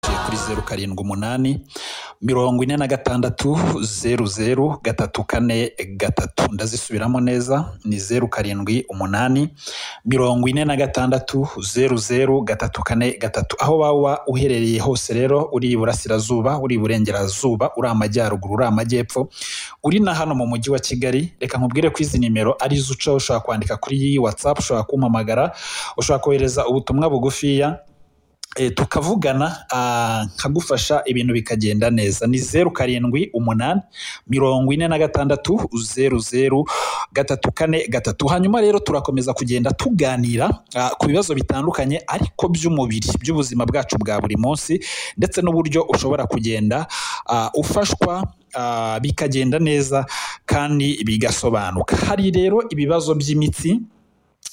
kuri zeru karindwi umunani mirongo ine na gatandatu zeru zeru gatatu kane gatatu ndazisubiramo neza ni zeru karindwi umunani mirongo ine na gatandatu zeru zeru gatatu kane gatatu aho waba uherereye hose rero uri iburasirazuba uri iburengerazuba uri amajyaruguru uri amajyepfo uri na hano mu mujyi wa kigali reka nkubwire ko izi nimero ari izo ucaho ushobora kwandika kuri iyi watsapu ushobora kumpamagara ushobora kohereza ubutumwa bugufiya eh, tukavugana ah, nkagufasha ibintu bikagenda neza ni zeru karindwi umunani mirongo ine na gatandatu zeru zeru gatatu kane gatatu hanyuma rero turakomeza kugenda tuganira ah, ku bibazo bitandukanye ariko by'umubiri by'ubuzima bwacu bwa buri munsi ndetse n'uburyo ushobora kugenda ah, ufashwa ah, bikagenda neza kandi bigasobanuka hari rero ibibazo by'imitsi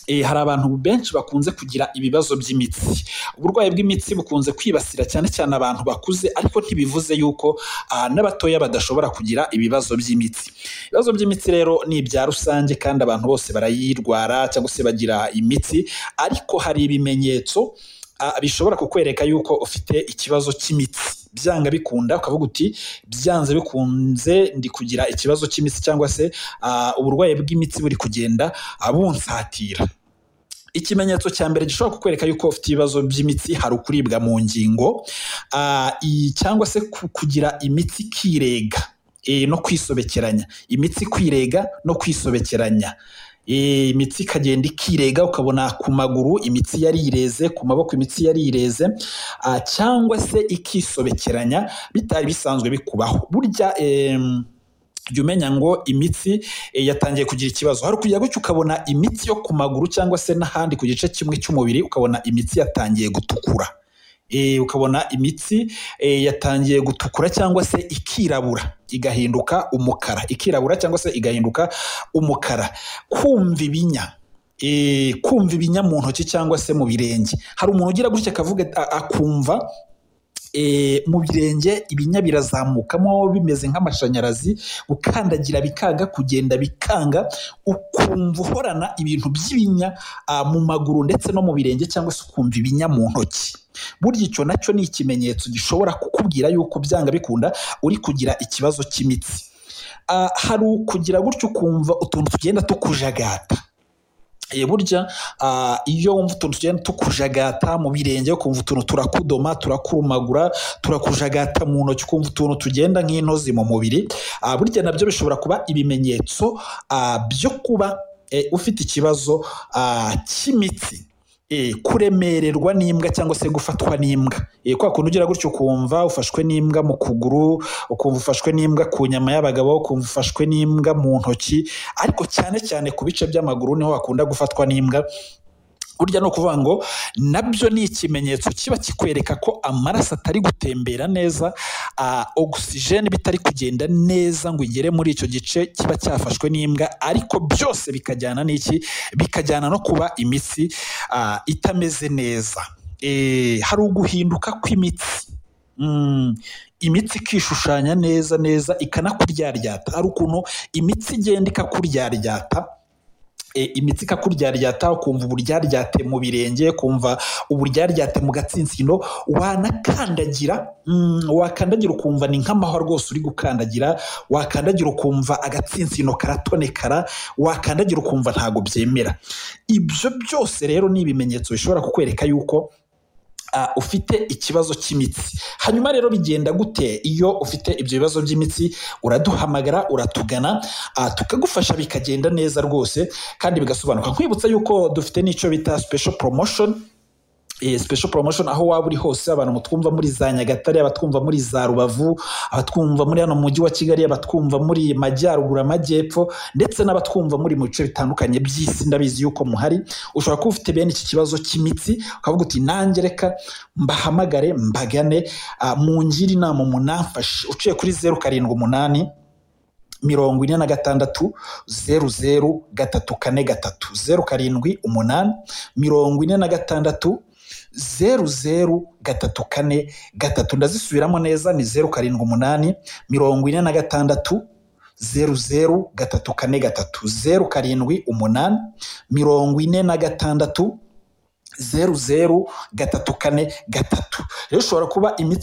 Eh, hari abantu benshi bakunze kugira ibibazo by'imitsi uburwayi bw'imitsi bukunze kwibasira cyane cyane abantu bakuze ariko ntibivuze yuko ah, n'abatoya badashobora kugira ibibazo by'imitsi ibibazo by'imitsi rero ni ibya rusange kandi abantu bose barayirwara cyangwa se bagira imitsi ariko hari ibimenyetso ah, bishobora kukwereka yuko ufite ikibazo cy'imitsi byanga bikunda ukavuga uti byanze bikunze ndi kugira ikibazo cy'imitsi cyangwa se ah, uburwayi bw'imitsi buri kugenda ah, bunsatira ikimenyetso cya mbere gishobora kukwereka yuko ufite ibibazo by'imitsi hari ukuribwa mu ngingo ah, i- cyangwa se ku- kugira imitsi ikirega eh, no kwisobekeranya imitsi kwirega no kwisobekeranya Eh, imitsi ikagenda ikirega ukabona ku maguru imitsi yarireze ku maboko imitsi yarireze ah, cyangwa se ikisobekeranya bitari bisanzwe bikubaho burya em, jya umenya ngo imitsi eh, yatangiye kugira ikibazo hari kujya gutya ukabona imitsi yo ku maguru cyangwa se n'ahandi ku gice kimwe cy'umubiri ukabona imitsi yatangiye gutukura Eh, ukabona imitsi eh, yatangiye gutukura cyangwa se ikirabura igahinduka umukara ikirabura cyangwa se igahinduka umukara kumva ibinya Eh, kumva ibinya mu ntoki cyangwa se mu birenge hari umuntu ugira gutya akavuga a- akumva e, mu birenge ibinya birazamukamo bimeze nk'amashanyarazi gukandagira bikanga kugenda bikanga ukumva uhorana ibintu by'ibinya ah, mu maguru ndetse no mu birenge cyangwa se ukumva ibinya mu ntoki burya icyo nacyo ni ikimenyetso gishobora kukubwira yuko byanga bikunda uri kugira ikibazo cy'imitsi Ah, hari ukugira gutyo ukumva utuntu tugenda tukujagata Eh, burya ah, iyo wumva utuntu tugenda tukujagata mu birenge ukumva utuntu turakudoma turakurumagura turakujagata mu ntoki ukumva utuntu tugenda nk'intozi mu mubiri Ah, burya nabyo bishobora kuba ibimenyetso ah, byo kuba eh, ufite ikibazo ah, cy'imitsi Eh, kuremererwa n'imbwa cyangwa se gufatwa n'imbwa Eh, kwa kuntu ugira gutyo ukumva ufashwe n'imbwa mu kuguru ukumva ufashwe n'imbwa ku nyama y'abagabo ukumva ufashwe n'imbwa mu ntoki ariko cyane cyane ku bice by'amaguru niho hakunda gufatwa n'imbwa burya ni ukuvuga ngo nabyo ni ikimenyetso kiba kikwereka ko amaraso atari gutembera neza ah, ogisijeni bitari kugenda neza ngo igere muri icyo gice kiba cyafashwe n'imbwa ariko byose bikajyana n'iki bikajyana no kuba imitsi ah, itameze neza Eh, hari uguhinduka kw'imitsi Mm, imitsi ikishushanya neza neza ikanakuryaryata hari ukuntu imitsi igenda ikakuryaryata e, imitsi ikakuryaryata ukumva uburyaryate mu birenge ukumva uburyaryate mu gatsinsino wanakandagira mm, wakandagira ukumva ni nk'amahwa rwose uri gukandagira wakandagira ukumva agatsinsino karatonekara wakandagira ukumva ntabwo byemera ibyo byose rero ni ibimenyetso bishobora kukwereka yuko ah, ufite ikibazo cy'imitsi hanyuma rero bigenda gute iyo ufite ibyo bibazo by'imitsi uraduhamagara uratugana ah, tukagufasha bikagenda neza rwose kandi bigasobanuka nkwibutsa yuko dufite n'icyo bita special promotion Eh, special promotion aho waba uri hose abantu mutwumva muri za nyagatare abatwumva muri za rubavu abatwumva muri hano mujyi wa kigali abatwumva muri majyaruguru amajyepfo ndetse n'abatwumva muri mu bice bitandukanye by'isi ndabizi yuko muhari ushobora kuba ufite bene iki kibazo cy'imitsi ukavuga uti nanjye reka mbahamagare mbagane ah, mungire inama munamfashe uciye kuri zeru karindwi umunani mirongo ine na gatandatu zeru zeru gatatu kane gatatu zeru karindwi umunani mirongo ine na gatandatu zeru zeru gatatu kane gatatu ndazisubiramo neza ni zeru karindwi umunani mirongo ine na gatandatu zeru zeru gatatu kane gatatu zeru karindwi umunani mirongo ine na gatandatu zeru zeru gatatu kane gatatu rero ushobora kuba imitsi